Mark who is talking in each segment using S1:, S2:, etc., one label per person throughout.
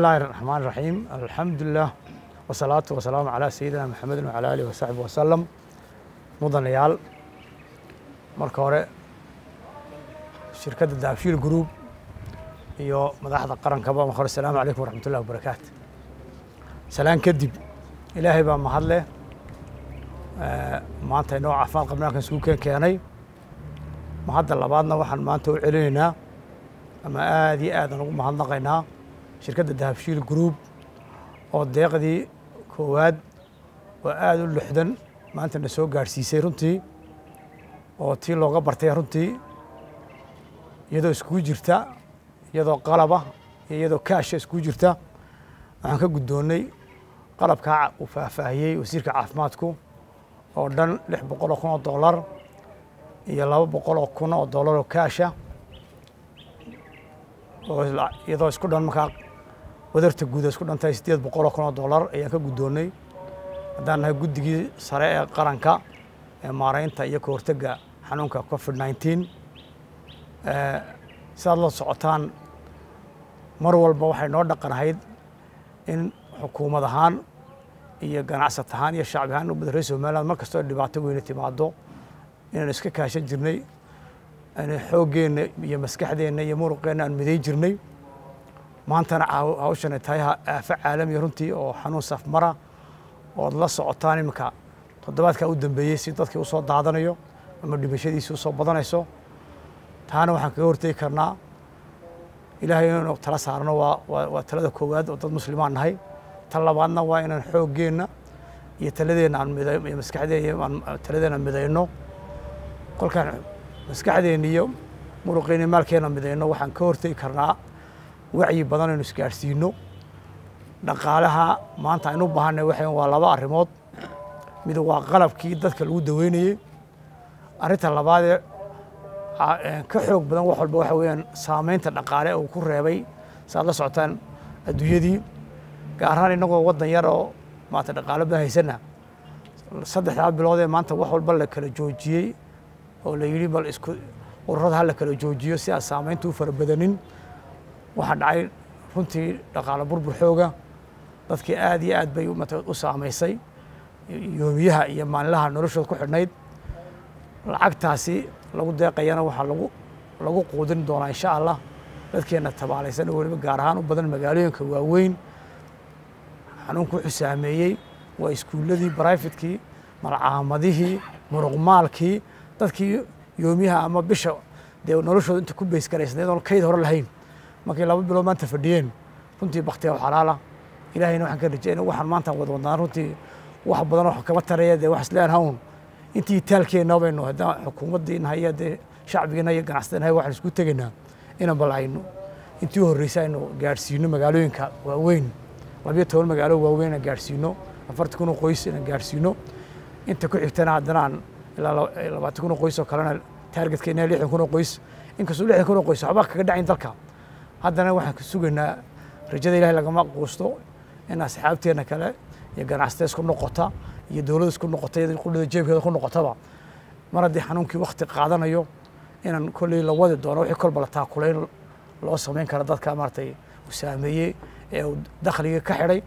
S1: illaahi raxmaan raxiim alxamdulilah wasalaatu wasalaamu calaa sayidina maxamedin wacala aalihi wasaxbi wasalam mudanayaal marka hore shirkadda daabshiil group iyo madaxda qarankaba marka hore asalaamu calaykum waraxmat ullahi wabarakaatu salaan kadib ilaahay baa mahadleh maanta inoo caafimaad qabnaankan isugu keen keenay mahadda labaadna waxaan maanta u celinaynaa ama aad iyo aadaan ugu mahadnaqaynaa shirkadda dahabshiil group oo deeqdii koowaad oo aada u lixdan maanta na soo gaadhsiisay runtii oo tii looga bartay runtii iyadoo iskugu jirta iyadoo qalaba iyo iyadoo kaasha iskugu jirta waxaan ka guddoonnay qalabkaa uu faahfaahiyey wasiirka caafimaadku oo dhan lix boqol oo kun oo dollar iyo laba boqol oo kun oo dollar oo kaasha oo iyadoo isku dhan markaa wadarta guuda isku dhantahay siddeed boqol oo kun oo dollar ayaan ka guddoonnay haddaan nahay guddigii sare ee qaranka ee maaraynta iyo ka hortagga xanuunka covid nineteen sidaad la socotaan mar walba waxay noo dhaqan ahayd in xukuumad ahaan iyo ganacsat ahaan iyo shacbi ahaan ummadda reer somaliland mar kastoo dhibaato weyne timaado inaan iska kaashan jirnay xooggeenna iyo maskaxdeenna iyo muruqeenna aan miday jirnay maantana hawshan ay tahay aafo caalamiya runtii oo xanuun safmara ood la socotaan iminka toddobaadkaa u dambeeyey si dadkii usoo daadanayo ama dhimashadiisi usoo badanayso taana waxaan kaga hortegi karnaa ilaahay inaynu tala saarno waa waa talada koowaad oo dad muslimaan nahay ta labaadna waa inaan xooggeenna iyo taladeenna aan miday iyo maskaxdeen aan taladeenna midayno kolkaan maskaxdeenna iyo muruqeenna maalkeenna midayno waxaan ka hortegi karnaa wacyi badan aynu isgaadhsiino dhaqaalaha maanta aynu u baahanay waxay waa laba arrimood mid waa qalabkii dadka lagu daweynayey arrinta labaadee ka xoog badan wax walba waxa weeyaan saameynta dhaqaale uu ku reebay saaad la socotaan adduunyadii gaar ahaan innagoo waddan yar oo maanta dhaqaalo badan haysana saddexdaa bilood ee maanta wax walba la kala joojiyey oo la yidhi bal isku ururada ha la kala joojiyo si aan saameynta u fara badanin waxaa dhacay runtii dhaqaalo burbur xooga dadkii aad iyo aad bay u saamaysay yoomiyaha iyo maalinlaha noloshooda ku xidhnayd lacagtaasi lagu deeqayana waxaa lagu lagu quudin doonaa insha allah dadkeenna tabaalaysan oo weliba gaar ahaan u badan magaalooyinka waaweyn xanuunku wuxuu saameeyey waa iskuulladii brifetkii malcaamadihii muruqmaalkii dadkii yoomiyaha ama bisha dee noloshooda inta ku baysgaraysnayd oon kayd hore lahayn markay laba bilood maanta fadhiyeen runtii baktiya oo xalaala ilaahayna waxaan ka rajayna waxaan maanta wada wadnaan runtii wax badan oo kama taraya dee wax isleen hawn intii taalkeenna baynu haddaan xukuumaddii nahay iyo dee shacbigiina iyo ganacsatada nahay waxaan isku tegaynaa inaan bal aynu intii horreysay aynu gaadhsiino magaalooyinka waaweyn labiyo toban magaalo waaweyn aan gaadhsiino afartan kun oo qoys inaan gaadhsiino inta ku xigtana haddana aan ilaa labaatan kun oo qoys oo kalena taargetka inaa lixdan kun oo qoys inkastoo lixdan kun oo qoys waxba kaga dhacayn dalka haddana waxaan ka sugaynaa rajada ilahay lagama quusto in asxaabteenna kale iyo ganacsatada isku noqota iyo dowladda isku noqota iyo qudhada jeebkeeda ku noqotaba mar haddii xanuunkii wakti qaadanayo inaan kolley la wadi doono wixii kolba la taakulayn loo samayn kara dadka maaragtay uu saameeyey ee uu dakhliga ka xidhay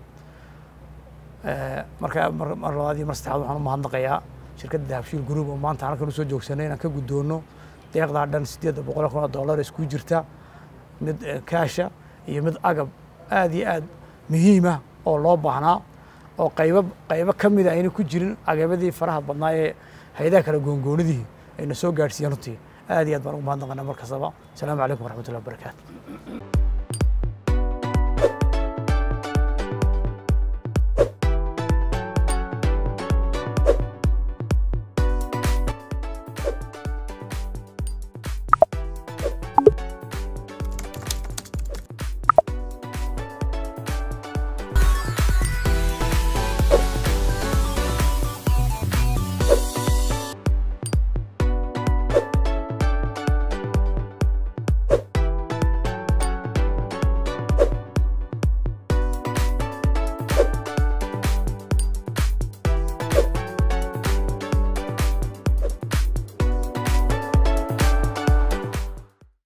S1: marka mar labaad iyo mar saddexaad waxaan u mahadnaqayaa shirkadda dahabshiil group oo maanta halkan usoo joogsanay inaan ka guddoonno deeqdaa dhan siddeedda boqol kun oo dollar isku jirta mid kaasha iyo mid agab aad iyo aad muhiima oo loo baahnaa oo qaybo qaybo ka mida ayna ku jirin agabyadii faraha badnaa ee hayadaha kale goongoonidii ayna soo gaadhsiiyeen runtii aad iyo aad baan ugu mahadnaqanaa mar kastaba asalaamu calaykum waraxmatullahi wabarakaatu